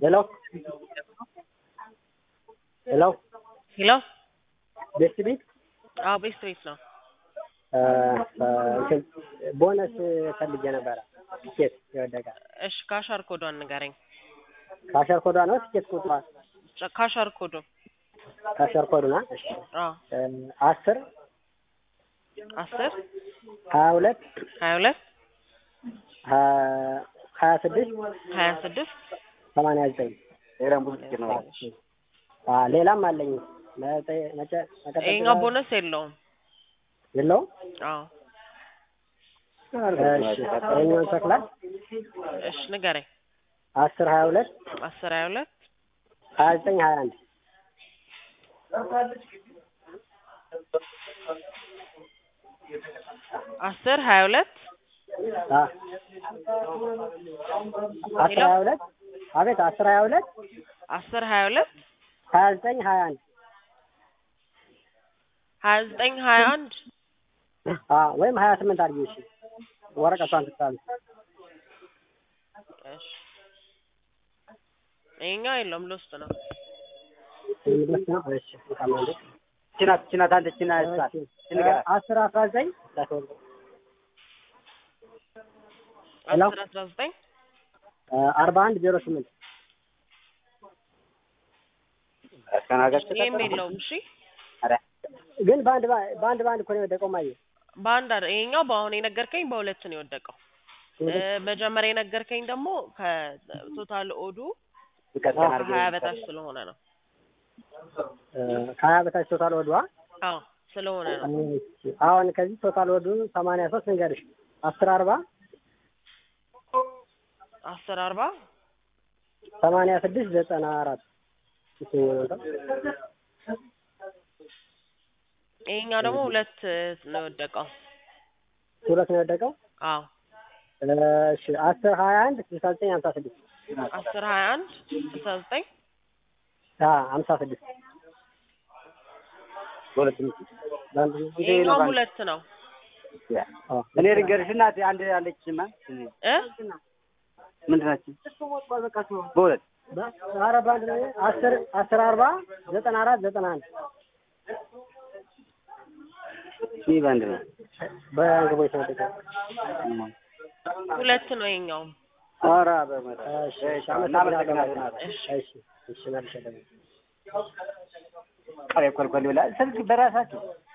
ሄሎ ሄሎ ሄሎ ቤስት ቤት አዎ ቤስት ቤት ነው። ቦነስ ፈልጌ ነበረ። ትኬት የወደቀ እሺ ካሻር ኮዷን ንገረኝ። ካሸር ኮዷ ነው ትኬት ቁጥሯ ጨ- ካሻር ኮዱ ካሸር ኮዱ ና አዎ አስር አስር ሀያ ሁለት ሀያ ሁለት ሀያ ስድስት ሀያ ስድስት ሰማንያ ዘጠኝ ሌላም ብዙ ትኬት ነው። ሌላም አለኝ መጠ- መጨ- መቀጠል ይሄኛው ቦነስ የለውም። የለውም። አዎ እሺ ይኸኛውን ተክላል እሺ ንገረኝ። አስር ሀያ ሁለት አስር ሀያ ሁለት ሀያ ዘጠኝ ሀያ አንድ አስር ሀያ ሁለት አስር ሀያ ሁለት አቤት አስር ሀያ ሁለት አስር ሀያ ሁለት ሀያ ዘጠኝ ሀያ አንድ ሀያ ዘጠኝ ሀያ አንድ ወይም ሀያ ስምንት አድርጊ እሺ ወረቀቷን ትታል እሺ ይሄኛው የለውም ልውስጥ ነው። ችናት ችናት አንተ ችና አስር አስራ ዘጠኝ ሄሎ አስር አስራ ዘጠኝ አርባ አንድ ዜሮ ስምንት ይሄም የለውም። እሺ ግን በአንድ በ- በአንድ በአንድ እኮ ነው የወደቀው ማየ በአንድ አይደል ይሄኛው በአሁን የነገርከኝ በሁለት ነው የወደቀው። እ፣ መጀመሪያ የነገርከኝ ደግሞ ከቶታል ኦዱ ከሀያ በታች ስለሆነ ነው። ከሀያ በታች ቶታል ወዷ አዎ ስለሆነ ነው። አሁን ከዚህ ቶታል ወዱ ሰማንያ ሶስት ንገርሽ አስር አርባ አስር አርባ ሰማንያ ስድስት ዘጠና አራት ይሄኛው ደግሞ ሁለት ነው የወደቀው። ሁለት ነው የወደቀው አዎ እሺ አስር ሀያ አንድ ስልሳ ዘጠኝ ሀምሳ ስድስት አስር ሀያ አንድ ስልሳ ዘጠኝ ሀምሳ ስድስት ይሄኛው ሁለት ነው እኔ ልንገርሽ እናቴ አንድ አለችማ እ ምንድን ናቸው በሁለት ኧረ በአንድ ነው አስር አስር አርባ ዘጠና አራት ዘጠና አንድ ይህ በአንድ ነው በግቦች ነው የወደቀው ሁለት ነው ይሄኛው። ኧረ በመጣ እሺ እሺ አመሰግናለሁ እሺ እሺ እሺ መልሼ ደግሞ ቆልቆል ብላ ስልክ በራሳችሁ